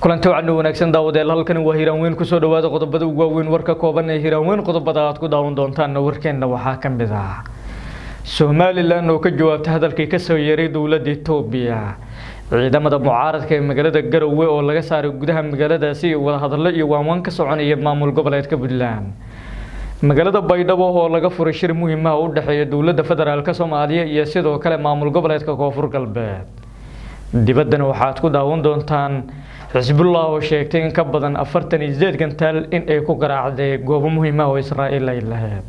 kulanti wacan wanaagsan daawadeel halkani waa hiraanweyn kusoo dhawaada qodobada ugu waaweyn warka kooban ee hiraanweyn qodobada aad ku daawan doontaan warkeenna waxaa ka mid ah somalilan oo ka jawaabtay hadalkii kasoo yeeray dowladda etoobiya ciidamada mucaaradka ee magaalada garowe oo laga saaray gudaha magaaladaasi iyo wadahadallo iyo waanwaan ka soconaya maamul goboleedka puntland magaalada baydhabo oo laga furay shir muhiimaha u dhexeeya dowladda federaalk soomaaliya iyo sidoo kale maamul goboleedka koonfur galbeed dibaddana waxaad ku daawan doontaan xisbullah oo sheegtay in ka badan afartan iyo sideed gantaal in ay ku garaacday goobo muhiimaha oo israa'iil ay lahayd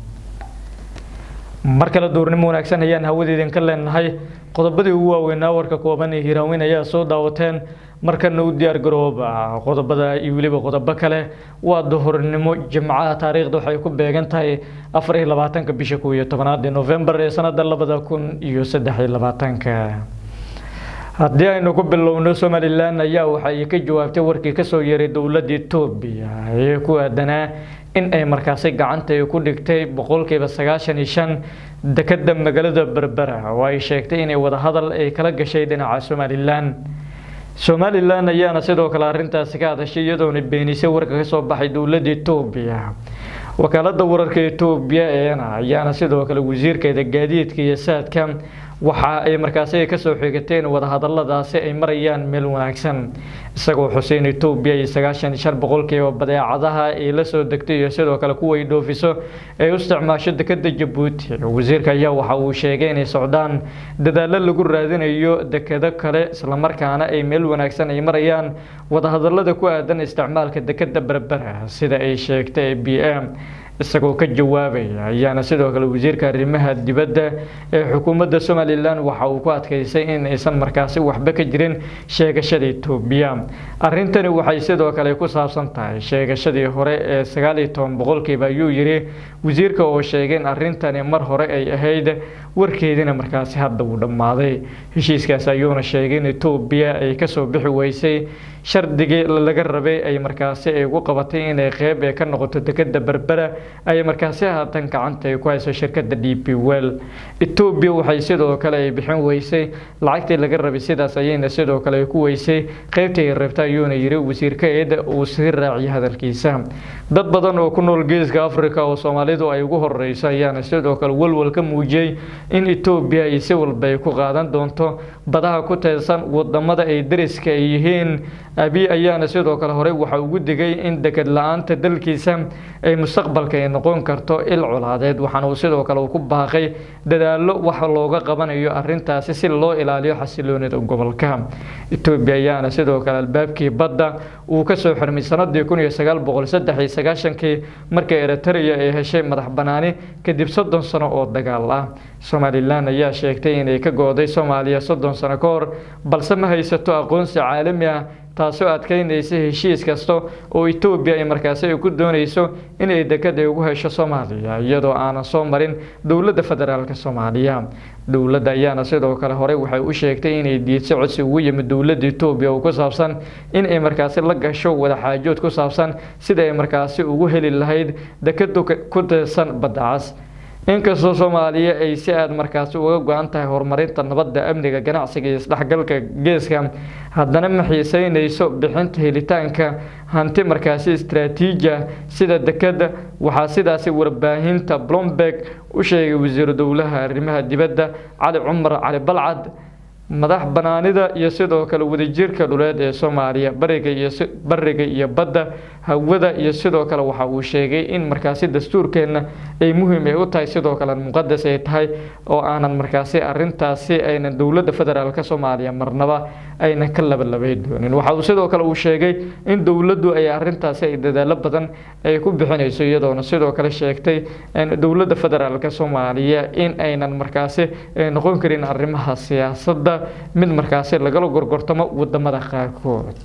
mar kale duurnimo wanaagsan ayaan hawadeedin ka leenahay qodobadii ugu waaweynaa warka kooban ee hiiraaweyn ayaa soo daawateen markana u diyaar garooba qodobada iyo weliba qodobo kale waa duhurnimo jimcaha taariikhda waxay ku beegan tahay afar iyo labaatanka bisha kow iyo tobanaad ee novembar ee sanada labada kun iyo saddex iyo labaatanka haddii aynu ku bilowno somalilan ayaa waxay ka jawaabtay warkii kasoo yeeray dowladda etoobiya ee ku aadanaa in ay markaasi gacanta ay ku dhigtay boqolkiiba sagaashan iyo shan dekada magaalada berbera oo ay sheegtay inay wadahadal ay kala gashay dhinaca somalilan somalilan ayaana sidoo kale arintaasi ka hadashay iyadoona beenisay warka kasoo baxay dowladda etoobiya wakaalada wararka etoobiya eena ayaana sidoo kale wasiirkeeda gaadiidka iyo saadka waxa ay markaasi kasoo xigateen wadahadaladaasi ay marayaan meel wanaagsan isagoo xuseen etoobiya iyo sagaashan iyo shan boqolkiiba badeecadaha ay la soo degtay iyo sidoo kale kuwa ay dhoofiso ay u isticmaasho dekada jabuuti wasiirka ayaa waxa uu sheegay inay socdaan dadaalo lagu raadinayo dekado kale islamarkaana ay meel wanaagsan ay marayaan wadahadalada ku aadan isticmaalka dekada berbera sida ay sheegtay b m isagoo ka jawaabaya ayaana sidoo kale wasiirka arrimaha dibadda ee xukuumadda somalilan waxa uu ku adkeysay in aysan markaasi waxba ka jirin sheegashada etoobiya arrintani waxay sidoo kale ku saabsan tahay sheegashadii hore ee sagaal iyo toban boqolkiiba ayuu yiri wasiirka oo sheegay in arrintani mar hore ay ahayd warkeedina markaasi hadda uu dhammaaday heshiiskaas ayuuna sheegay in etoobiya ay kasoo bixi weysay shardigii laga rabay ay markaasi ay ugu qabatay inay qeyb ee ka noqoto dekada berbera ay markaasi haatan gacanta ay ku hayso shirkada d p well etoobiya waxay sidoo kale ay bixin weysay lacagtii laga rabay sidaas ayayna sidoo kale ay ku weysay qeybtii ay rabta ayuuna yiri wasiirka eeda uu sii raaciyay hadalkiisa dad badan oo ku nool geeska africa oo soomaalidu ay ugu horeyso ayaana sidoo kale walwal ka muujiyey in etoobiya ay si walba ay ku qaadan doonto badaha ku teedsan wadamada ay dariska ay yihiin abi ayaana sidoo kale horey waxa ugu digay in deked la-aanta dalkiisa ay mustaqbalka ay noqon karto il colaadeed waxaana uu sidoo kale uu ku baaqay dadaalo wax looga qabanayo arintaasi si loo ilaaliyo xasiloonida gobolka etoobiya ayaana sidoo kale albaabkii badda uu kasoo xirmay sanadii kun iyo sagaal boqol saddex iyo sagaashankii markii eritrea ay heshay madax banaani kadib soddon sano oo dagaal ah somalilan ayaa sheegtay inay ka go-day soomaaliya soddon sano ka hor balse ma haysato aqoonsi caalami ah taasoo adkeynaysa heshiis kasta oo etoobiya ay markaasi ay ku dooneyso inay dekad ay ugu hesho soomaaliya iyadoo aanan soo marin dowladda federaalk soomaaliya dowladda ayaana sidoo kale horey waxay u sheegtay inay diidso codsi ugu yimid dowladda etoobiya oo ku saabsan in ay markaasi la gasho wadaxaajood ku saabsan sida ay markaasi ugu heli lahayd dekada ku teesan badda cas inkastoo soomaaliya ay si aada markaasi uga go-an tahay horumarinta nabadda amniga ganacsiga iyo isdhexgalka geeska haddana ma xiiseyneyso bixinta helitaanka hanti markaasi istraatiija sida dekada waxaa sidaasi warbaahinta blomberg u sheegay wasiiru dowlaha arrimaha dibadda cali cumar cali balcad madax banaanida iyo sidoo kale wadajirka dhuleed ee soomaaliya bariga iyo bariga iyo badda hawada iyo sidoo kale waxa uu sheegay in markaasi dastuurkeenna ay muhiim ay u tahay sidoo kale muqadas ay tahay oo aanan markaasi arintaasi aynan dowladda federaalk soomaaliya marnaba aynan ka labalabay doonin waxa uu sidoo kale uu sheegay in dowladdu ay arintaasi ay dadaalo badan ay ku bixinayso iyadoona sidoo kale sheegtay dowladda federaalk soomaaliya in aynan markaasi noqon karin arrimaha siyaasadda mid markaasi lagala gorgortamo wadamada qaarkood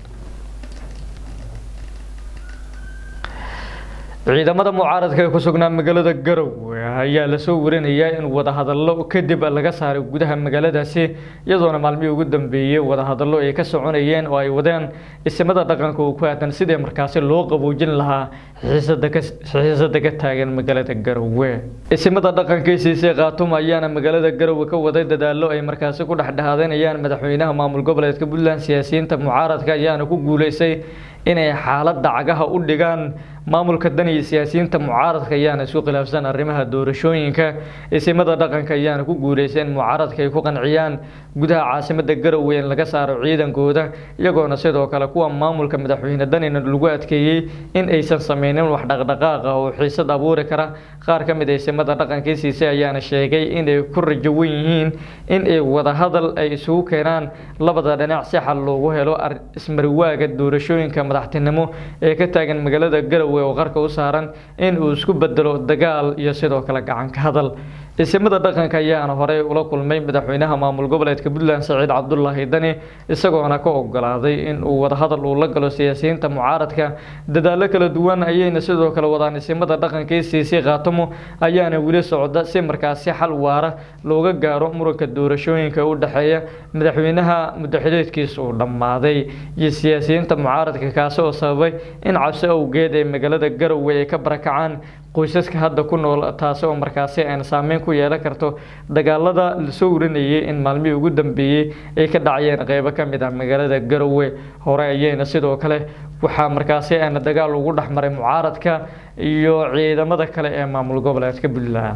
ciidamada mucaaradka ee ku sugnaa magaalada garowe ayaa lasoo warinayaa in wadahadallo kadib laga saaray gudaha magaaladaasi iyadoona maalmihii ugu dambeeyey wadahadallo ay ka soconayeen oo ay wadeen isimada dhaqanka oo ku aadan sidii markaasi loo qaboojin lahaa xiisada ka taagan magaalada garowe isimada dhaqanka siisay khaatuma ayaana magaalada garowe ka waday dadaalo ay markaasi ku dhexdhexaadanayaan madaxweynaha maamul goboleedka puntland siyaasiyiinta mucaaradka ayaana ku guuleystay inay xaaladda cagaha u dhigaan maamulka dan iyo siyaasiyiinta mucaaradka ayaana isku khilaafsan arrimaha doorashooyinka isimada dhaqanka ayaana ku guuleystay in mucaaradka ay ku qanciyaan gudaha caasimada garowe in laga saaro ciidankooda iyagoona sidoo kale kuwa maamulka madaxweyne danina lagu adkeeyey in aysan sameynin wax dhaqdhaqaaq ah oo xiisad abuuri kara qaar ka mid a isimada dhaqankii siisay ayaana sheegay inay ku rajo wen yihiin in ay wadahadal ay isugu keenaan labada dhinac si xal loogu helo ismariwaaga doorashooyinka madaxtinimo ee ka taagan magaalada garowe oo qarka u saaran in uu isku bedelo dagaal iyo sidoo kale gacanka hadal isimada dhaqanka ayaana horey ula kulmay madaxweynaha maamul goboleedka puntland saciid cabdulaahi dani isagoona ka ogolaaday in uu wadahadal uu la galo siyaasiyiinta mucaaradka dadaalo kala duwan ayayna sidoo kale wadaan isimada dhaqanka isiisay khaatamo ayaana weli socda si markaasi xal waara looga gaaro muranka doorashooyinka u dhexeeya madaxweynaha muddaxileedkiisa uu dhammaaday iyo siyaasiyiinta mucaaradka kaasi oo sababay in cabsi awgeed ee magaalada garowe ay ka barakacaan qoysaska hadda ku nool taasi oo markaasi aan saameyn ku yeelan karto dagaalada lasoo warinayay in maalmihii ugu dambeeyey ay ka dhacayeen qeybo ka mid ah magaalada garowe hore ayayna sidoo kale waxaa markaasi aana dagaal ugu dhexmaray mucaaradka iyo ciidamada kale ee maamul goboleedka puntland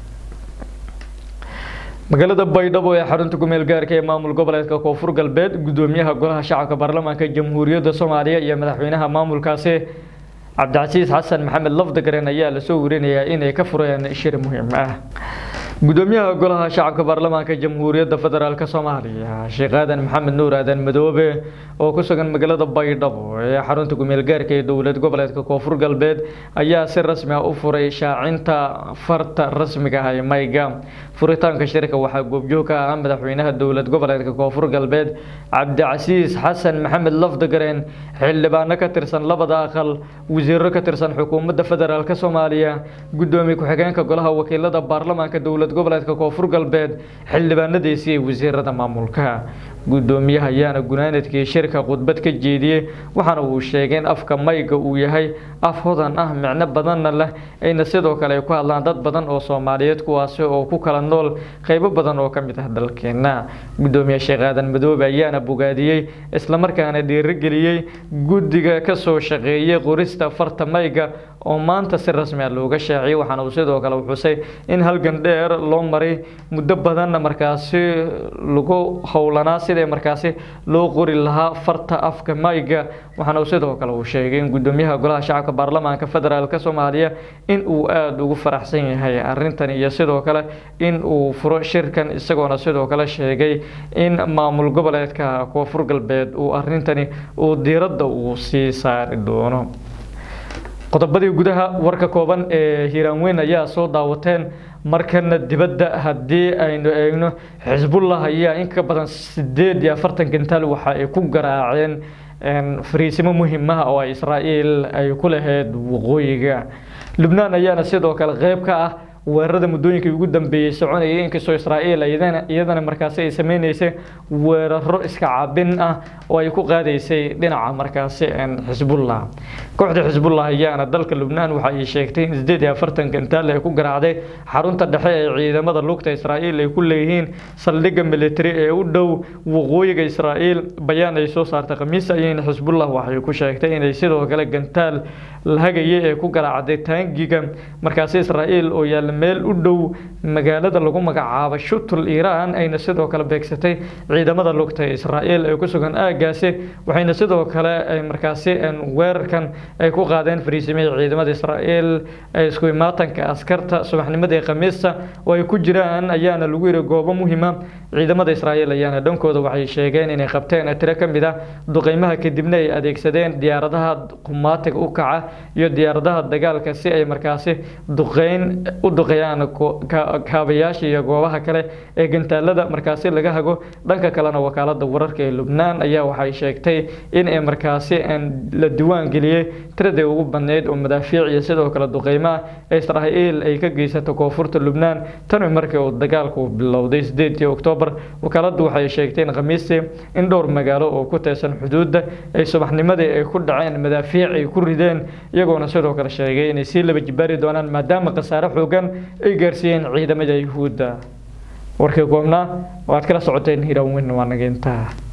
magaalada baydhabo ee xarunta kumeel gaarka ee maamul goboleedka koonfur galbeed gudoomiyaha golaha shacabka baarlamaanka jamhuuriyadda soomaaliya iyo madaxweynaha maamulkaasi cabdicasiis xasan maxamed lafdagaren ayaa lasoo warinayaa inay ka fureen shir muhiim ah gudoomiyaha golaha shacabka baarlamaanka jamhuuriyadda federaalk soomaaliya sheekh aadan maxamed nuur aadan madoobe oo ku sugan magaalada baydhabo ee xarunta kumeel gaarka ee dowlad goboleedka koonfur galbeed ayaa si rasmi ah u furay shaacinta farta rasmiga ah ee mayga furitaanka shirka waxaa goobjoog ka ah madaxweynaha dowlad goboleedka koonfur galbeed cabdicasiis xasan maxamed lafdagaren xildhibaano ka tirsan labada aqal wasiiro ka tirsan xukuumadda federaalk soomaaliya gudoomiye ku-xigeenka golaha wakiilada baarlamaanka dowlad goboleedka koonfur galbeed xildhibaanadiisii wasiirada maamulka gudoomiyaha ayaana gunaanadkii shirka khudbad ka jeediyey waxaana uu sheegay in afka mayga uu yahay af hodan ah micno badanna leh ayna sidoo kale ay ku hadlaan dad badan oo soomaaliyeed kuwaasi oo ku kala nool qeybo badan oo ka mid ah dalkeena gudoomiye sheekh aadan madoobe ayaana bogaadiyey islamarkaana dhiirigeliyey guddiga kasoo shaqeeyey qorista farta mayga oo maanta si rasmi ah looga shaaciyey waxaana uu sidoo kale xusay in halgan dheer loo maray muddo badanna markaasi lagu howlanaa sidii markaasi loo qori lahaa farta afka mayga waxaana uu sidoo kale uu sheegay in gudoomiyaha golaha shacabka baarlamaanka federaalk soomaaliya in uu aada ugu faraxsan yahay arrintan iyo sidoo kale in uu furo shirkan isagoona sidoo kale sheegay in maamul goboleedka koonfur galbeed uu arrintani uu diiradda uu sii saari doono qodobadii gudaha warka kooban ee hiiraanweyn ayaa soo daawateen markana dibadda haddii aynu eegno xisbullah ayaa in ka badan sideed iyo afartan gantaal waxa ay ku garaaceen fariisimo muhiimaha oo ay israa'iil ay ku lahayd waqooyiga lubnaan ayaana sidoo kale qeyb ka ah weerarada muddooyinkii ugu dambeeyey soconayay inkastoo israa'iil iyadana markaasi ay sameyneysay weeraro iska caabin ah oo ay ku qaadaysay dhinaca markaasi xisbullah kooxda xisbullah ayaana dalka lubnaan waxa ay sheegtay in sideed iyo afartan gantaal ay ku garaacday xarunta dhexe ee ciidamada lugta israa'iil ay ku leeyihiin saldhigga military ee u dhow waqooyiga israa'iil bayaan ay soo saartay khamiis ayayna xisbullah waxay ku sheegtay inay sidoo kale gantaal lahagayay ee ku garaacday taangiga markaasi israa'iil oo yaalla meel u dhow magaalada lagu magacaabo shutul iiraan ayna sidoo kale beegsatay ciidamada lugta ee israa'iil ee ku sugan aagaasi waxayna sidoo kale markaasi weerarkan ay ku qaadeen fariisimihii ciidamada israa'iil ee isku imaatanka askarta subaxnimadii khamiista oo ay ku jiraan ayaana lagu yiri goobo muhiima ciidamada israa'iil ayaana dhankooda waxay sheegeen inay qabteen tiro ka mid ah duqeymaha kadibna ay adeegsadeen diyaaradaha qumaatiga u kaca iyo diyaaradaha dagaalka si ay markaasi duqeyn u duqeeyaan kaabayaasha iyo goobaha kale ee gantaalada markaasi laga hago dhanka kalena wakaalada wararka ee lubnaan ayaa waxay sheegtay in ay markaasi la diwaan geliyey tiradii ugu badneyd oo madaafiic iyo sidoo kale duqeymaha israa'iil ay ka geysato koonfurta lubnaan tani markii uu dagaalku bilowday sideedii oktoobar wakaaladu waxay sheegtay in khamiistii in dhowr magaalo oo ku teesan xuduudda ay subaxnimadii ay ku dhaceen madaafiic ay ku rideen iyagoona sidoo kale sheegay inay sii laba jibaari doonaan maadaama khasaare xoogan ay gaarsiiyeen ciidamada yuhuudda warkii goobnaa waad kala socoteen hirawin waa nageyntaa